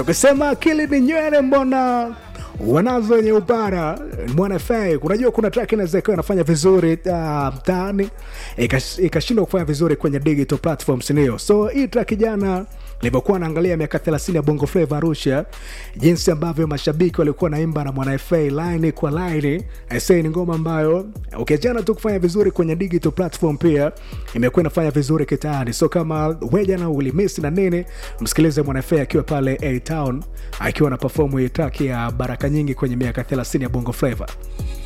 ukisema akili ni nywele mbona wanazo wenye upara mwana fa unajua kuna track inaweza ikawa inafanya vizuri uh, mtaani ikas- ikashindwa kufanya vizuri kwenye digital platforms ndio so hii track jana nilivyokuwa naangalia miaka 30 ya bongo flava arusha jinsi ambavyo mashabiki walikuwa naimba na mwana fa line kwa line aisee ni ngoma ambayo ukiachana tu kufanya vizuri kwenye digital platform pia imekuwa inafanya vizuri kitaani so kama wejana ulimisi na nini msikilize mwana fa akiwa pale a town akiwa na perform hii track ya baraka nyingi kwenye miaka 30 ya bongo flava